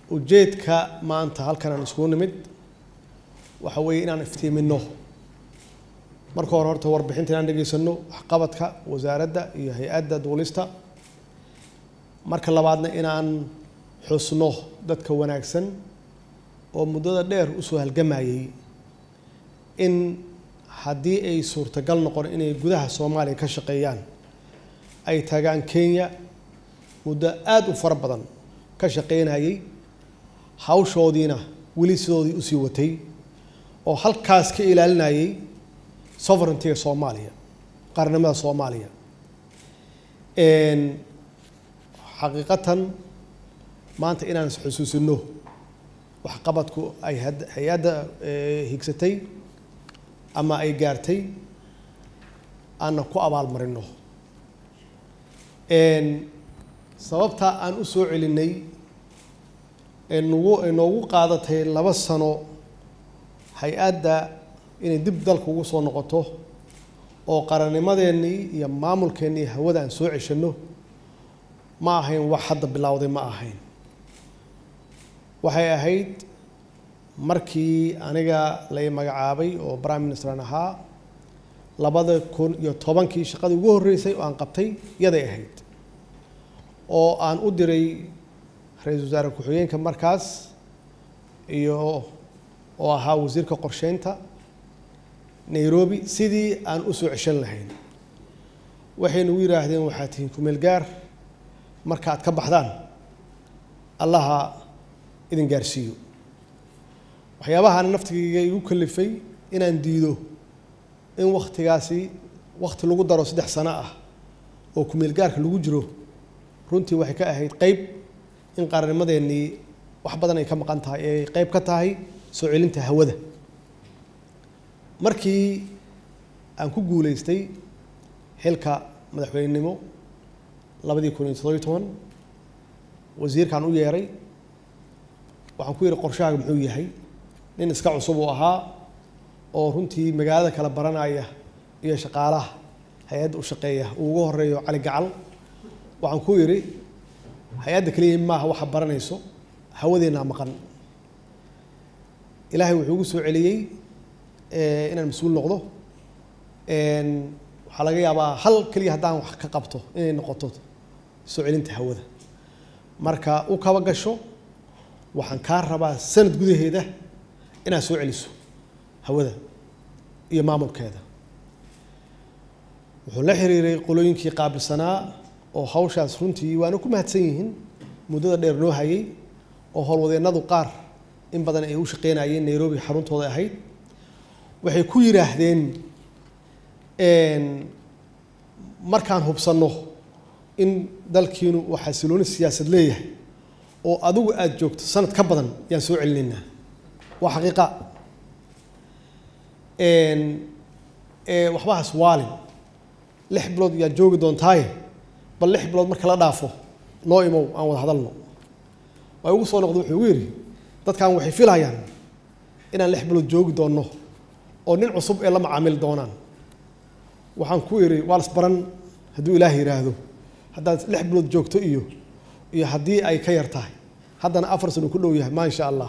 ujeedka maanta halkan aan iskugu nimid waxa weeye inaan iftiiminno marka hore horta warbixinta inaan dhegaysano waxqabadka wasaaradda iyo hay-adda duulista marka labaadna inaan xusno dadka wanaagsan oo muddada dheer usoo halgamayay in haddii ay suurtagal noqon inay gudaha soomaaliya ka shaqeeyaan ay tagaan kenya muddo aada u fara badan ka shaqeynayay hawshoodiina weli sidoodii usii watay oo halkaas ka ilaalinayay sovereigntyga soomaaliya qaranimada soomaaliya xaqiiqatan maanta inaan isxusuusino waxqabadku ay hay-adda higsatay ama ay gaartay aanna ku abaalmarino sababtaa aan u soo celinay nagu noogu qaadatay laba sano hay-adda inay dib dalka ugu soo noqoto oo qarannimadeennii iyo maamulkeennii hawada aan soo ceshanno ma ahayn wax hadda bilowday ma ahayn waxay ahayd markii aniga lay magacaabay oo prime ministeran ahaa labada kun iyo tobankii shaqadii ugu horreysay oo aan qabtay yaday ahayd oo aan u diray ra-iisul wasaare ku-xigeenka markaas iyo oo ahaa wasiirka qorsheynta nairobi sidii aan u soo ceshan lahayn waxay nagu yidhaahdeen waxaad tihiin kumeel gaar marka aad ka baxdaan allaha idin gaarsiiyo waxyaabahaana naftigayga igu kalifay inaan diido in waktigaasi wakti lagu daro saddex sano ah oo kumeel gaarka lagu jiro runtii waxay ka ahayd qeyb in qarannimadeennii wax badan ay ka maqan tahay ee ay qeyb ka tahay soo celinta hawada markii aan ku guuleystay xilka madaxweynenimo labadii kun iyo toddobiyo toban wasiirkaan u yeeray waxaan ku yidhi qorshahaaga muxuu yahay nin iska cusub uu ahaa oo runtii magaalada kala baranaya iyo shaqaalaha hay-adda u shaqeeya uu ugu horeeyo cali gacal waxaan ku yidhi hay-adda keliya maaha waxa baranayso hawadeennaa maqan ilaahay wuxuu ugu soo celiyey inaan mas-uul noqdo waxaa laga yaabaa hal keliya haddaan wax ka qabto inay noqoto soo celinta hawada marka u kaba gasho waxaan kaa rabaa sanad gudaheeda inaad soo celiso hawada iyo maamulkeeda wuxuu la xiriiray qolooyinkii qaabilsanaa oo hawshaas runtii waana ku mahadsan yihiin muddada dheer noo hayay oo howlwadeennadu qaar in badan ay u shaqeynayeen nairobi xaruntooda ahayd waxay ku yidhaahdeen markaan hubsanno in dalkiinu uu xasilooni siyaasad leeyahay oo adigu aada joogto sanad ka badan yaan soo celinaynaa waa xaqiiqa waxbahaas waalin lix bilood yaad joogi doontaaye bal lix bilood marka la dhaafo noo imow aan wada hadalno waa igu soo noqda wuxuu igu yidhi dadkan waxay filayaan inaan lix bilood joogi doonno oo nin cusub ee la macaamili doonaan waxaan ku idhi waa las baran hadduu ilaah yidhaahdo haddaad lix bilood joogto iyo iyo haddii ay ka yar tahay haddana afar sano ku dhow yahay maa insha allah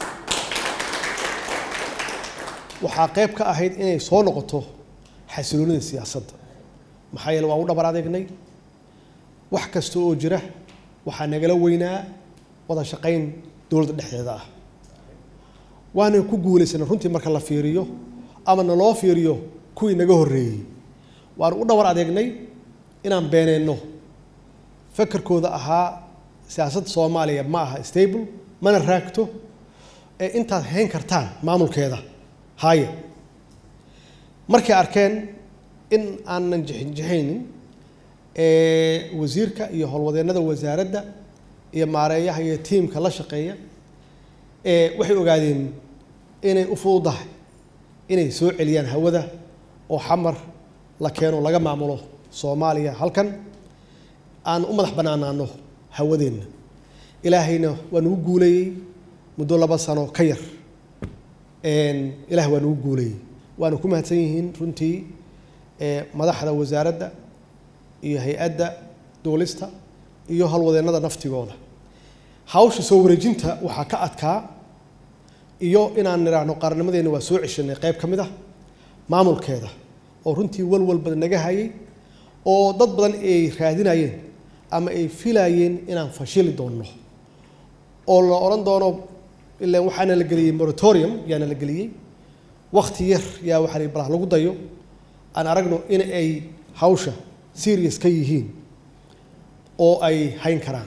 waxaa qayb ka ahayd inay soo noqoto xasiloonida siyaasadda maxaa yeele waan u dhabar adeegnay wax kasta oo jira waxaa nagala weynaa wada shaqayn dowladda dhexdeeda ah waana ku guulaysanay runtii marka la fiiriyo ama naloo fiiriyo kuwii naga horreeyey waanu u dhabar adeegnay inaan beeneenno fakarkooda ahaa siyaasadda soomaaliya ma aha stable mana raagto ee intaad hayn kartaan maamulkeeda haaya markay arkeen in aanan jixinjixaynin wasiirka iyo howlwadeennada wasaaradda iyo maareeyaha iyo tiimka la shaqeeya waxay ogaadeen inay u fududahay inay soo celiyaan hawada oo xamar la keeno laga maamulo soomaaliya halkan aan u madax bannaanaano hawadeenna ilaahayna waa nagu guuleeyey muddo laba sano ka yar ilaah waa nagu guuleeyey waana ku mahadsan yihiin runtii madaxda wasaaradda iyo hay-adda duulista iyo howlwadeennada naftigooda hawsha soo wareejinta waxaa ka adkaa iyo inaan nidhaahno qaarnimadeena waa soo ceshanay qayb ka mid ah maamulkeeda oo runtii walwal badan naga hayay oo dad badan ay raadinayeen ama ay filayeen inaan fashili doonno oo la odhan doono ilaan waxaana la geliyey moratorium yaana la geliyey wakti yar yaa waxaa la balah lagu dayo aan aragno in ay hawsha serious ka yihiin oo ay hayn karaan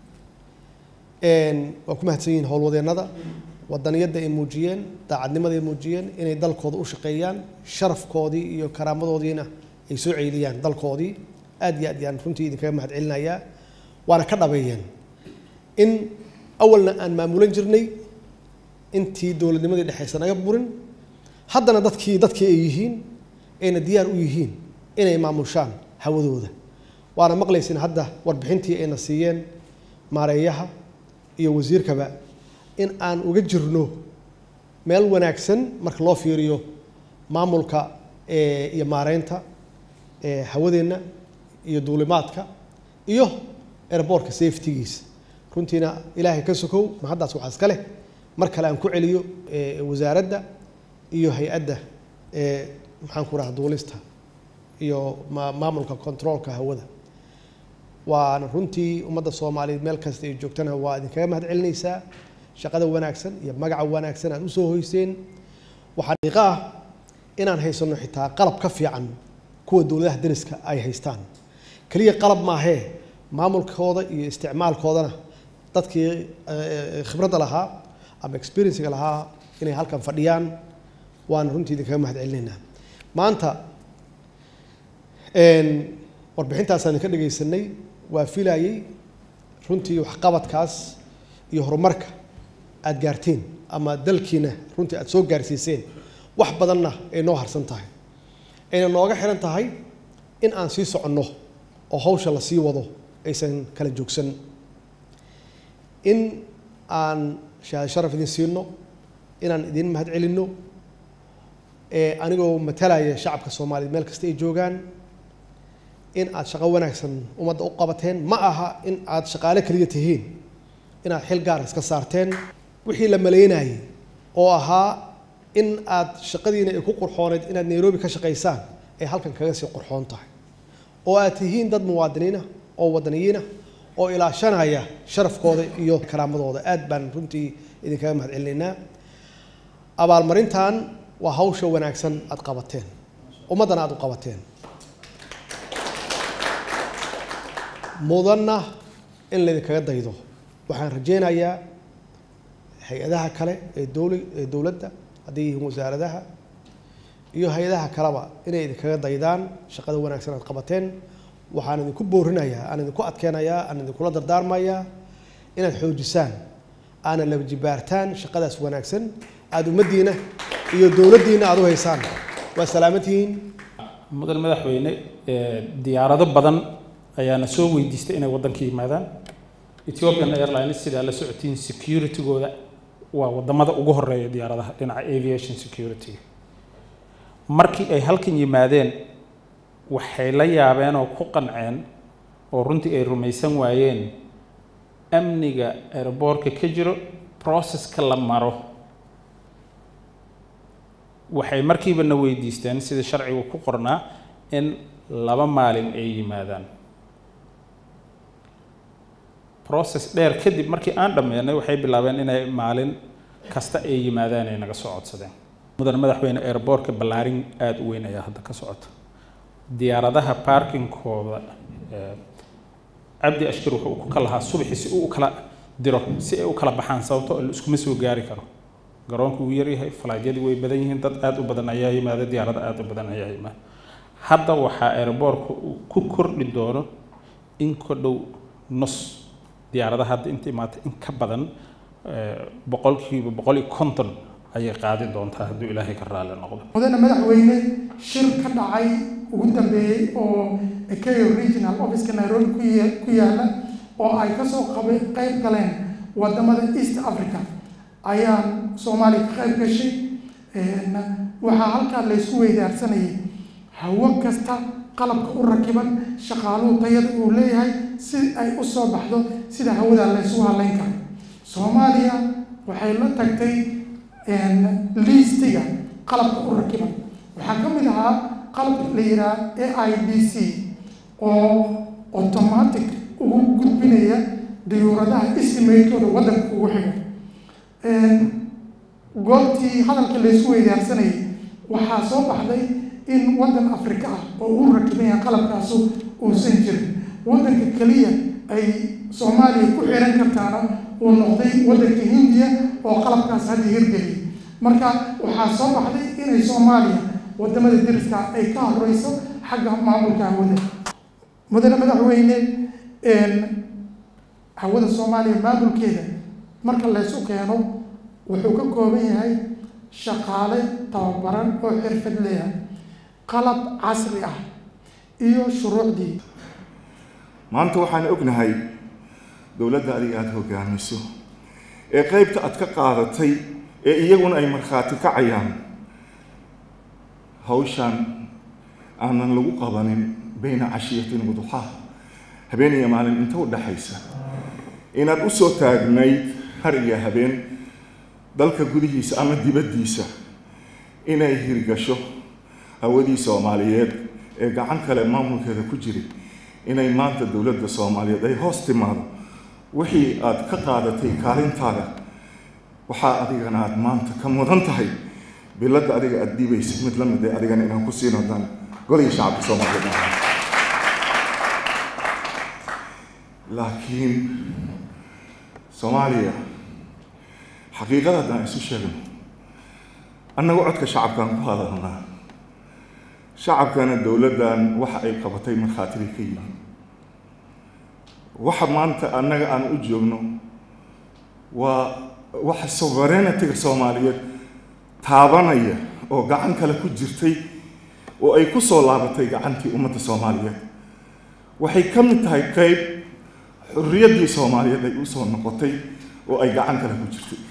waa ku mahadsan yihiin howlwadeennada wadaniyadda ay muujiyeen daacadnimada ay muujiyeen inay dalkooda u shaqeeyaan sharafkoodii iyo karaamadoodiina ay soo ceeliyaan dalkoodii aad iyo aad yaan runtii idinkaga mahad celinayaa waana ka dhabeeyeen in awalna aan maamulan jirnay intii dowladnimadii dhexaysa naga burin haddana dadkii dadkii ay yihiin ayna diyaar u yihiin inay maamushaan hawadooda waana maqlaysin hadda warbixintii ayna siiyeen maareeyaha iyo wasiirkaba in aan uga jirno meel wanaagsan marka loo fiiriyo maamulka iyo maareynta hawadeenna iyo duulimaadka iyo airboortka safetygiisa runtiina ilaahay ka sokow ma haddaas waxaa iska leh mar kale aan ku celiyo wasaaradda iyo hay-adda maxaan ku raha duulista iyo maamulka controolka hawada waana runtii ummadda soomaaliyeed meel kasta ay joogtana waa idinkaga mahad celinaysaa shaqada wanaagsan iyo magaca wanaagsan aad usoo hoyseen waxaa dhiiqa ah inaan haysano xitaa qalab ka fiican kuwa dowladaha dariska ay haystaan keliya qalab maahee maamulkooda iyo isticmaalkoodana dadkii khibradda lahaa ama experiencega lahaa inay halkan fadhiyaan waana runtii idinkaga mahad celinaynaa maanta warbixintaasaan idinka dhegaysanay waa filayey runtii waxqabadkaas iyo horumarka aada gaarteen ama dalkiina runtii aada soo gaarsiiseen wax badanna ay noo harsan tahay ayna nooga xiran tahay in aan sii soconno oo hawsha la sii wado aysan kala joogsan in aan shahaad sharaf idin siino inaan idin mahad celinno anigoo matalaya shacabka soomaaliyeed meel kasta ay joogaan in aad shaqo wanaagsan ummadda u qabateen ma aha in aad shaqaale keliya tihiin inaad xil gaar iska saarteen wixii la maleynayay oo ahaa in aad shaqadiina ay ku qurxooneyd inaad nairobi ka shaqaysaan ay halkan kaga sii qurxoon tahay oo aad tihiin dad muwaadiniina oo wadaniyiina oo ilaashanaya sharafkooda iyo karaamadooda aad baan runtii idinkaga mahad celinaynaa abaalmarintan waa hawsha wanaagsan aad qabateen ummaddana aad u qabateen mudanna in laydinkaga daydo waxaan rajeynayaa hay-adaha kale ee dowla ee dowladda hadday yihiin wasaaradaha iyo hay-adaha kaleba inay idinkaga daydaan shaqada wanaagsan aad qabateen waxaan idinku boorinayaa aan idinku adkeenayaa aan idinkula dardaarmayaa inaad xoojisaan aana laba jibaartaan shaqadaas wanaagsan aada ummaddiina iyo dowladdiina aada u haysaan waa salaamatihiin mudan madaxweyne diyaarado badan ayaana soo weydiistay inay waddanka yimaadaan ethiopian airlines sidaa la socotiin securitygooda waa wadamada ugu horeeya diyaaradaha dhinaca aviation security markii ay halkan yimaadeen waxay la yaabeen oo ku qanceen oo runtii ay rumaysan waayeen amniga airboortka ka jiro processka la maro waxay markiiba na weydiisteen sida sharcigu ku qornaa in laba maalin ay yimaadaan process dheer kadib markii aan dhammeynay waxay bilaabeen inay maalin kasta ay yimaadaan ay naga soo codsadeen mudan madaxweyne airboortka ballaarin aada u weyn ayaa hadda ka socota diyaaradaha parkingkooda cabdi ashkir wuxuu ku kalahaa subaxii si uu u kala diro si ay u kala baxaan sababto la iskuma soo gaari karo garoonku wuu yaryahay falaagyadii way badan yihiin dad aada u badan ayaa yimaada diyaarada aada u badan ayaa yimaada hadda waxaa airboortka uu ku kordhi doono in ka dhow nus diyaaradaha hadda inta imaata in ka badan boqolkiiba boqol iyo konton ayay qaadi doontaa hadduu ilaahay ka raalli noqdo mudane madaxweyne shir ka dhacay ugu dambeeyey oo ekeo regional officeka nairobi ku ya- ku yaala oo ay kasoo qaba qayb galeen wadamada east africa ayaan soomaaliya ka qayb gashay waxaa halkaa laysku weydaarsanayay hawo kasta qalabka u rakiban shaqaaluhu tayada uu leeyahay si ay u soo baxdo sida hawada laysugu halayn karo soomaaliya waxay la tagtay liistiga qalabka u rakiban waxaa ka mid ahaa qalabka la yidhaha a i d c oo automatic ugu gudbinaya dayuuradaha estimatekooda waddanka ugu xigo goobtii hadalka laysku weydaarsanayay waxaa soo baxday in waddan afrika ah oo u rakiban yahay qalabkaasu uusan jirin waddanka keliya ay soomaaliya ku xiran kartaana uu noqday waddanka hindiya oo qalabkaas hadda hirgeliyay marka waxaa soo baxday inay soomaaliya wadamada deriska ay ka horeyso xagga maamulka hawada mudane madaxweyne hawada soomaaliya maamulkeeda marka laysu keeno wuxuu ka kooban yahay shaqaale tababaran oo xirfad leeyahay qalab casri ah iyo shuruucdii maanta waxaan ognahay dowladda adiga aada hogaamiso ee qeybta aad ka qaadatay ee iyaguna ay markhaati kacayaan hawshan aanan lagu qabanin bayna cashiyatin waduxaa habeen iyo maalin inta u dhaxaysa inaad u soo taagnayd har iyo habeen dalka gudihiisa ama dibaddiisa inay hirgasho hawadii soomaaliyeed ee gacan kale maamulkeeda ku jiray inay maanta dowladda soomaaliyeed ay hoos timaado wixii aad ka qaadatay kaalintaada waxaa adigana aada maanta ka mudan tahay biladda adiga aada dhiibaysa mid la mid ee adigana inaan ku siin wadaan golihii shacabka soomaaliyeed laakiin soomaaliya xaqiiqada haddaan isu sheegno annagu codka shacabkaan ku hadalnaa shacabkana dowladdan waxa ay qabatay markhaatibay ka yihiin waxa maanta annaga aan u joogno waa waxa sovereignity-ga soomaaliyeed taabanaya oo gacan kale ku jirtay oo ay ku soo laabatay gacantii ummadda soomaaliyeed waxay ka mid tahay qeyb xurriyaddii soomaaliyeed ay u soo noqotay oo ay gacan kale ku jirtay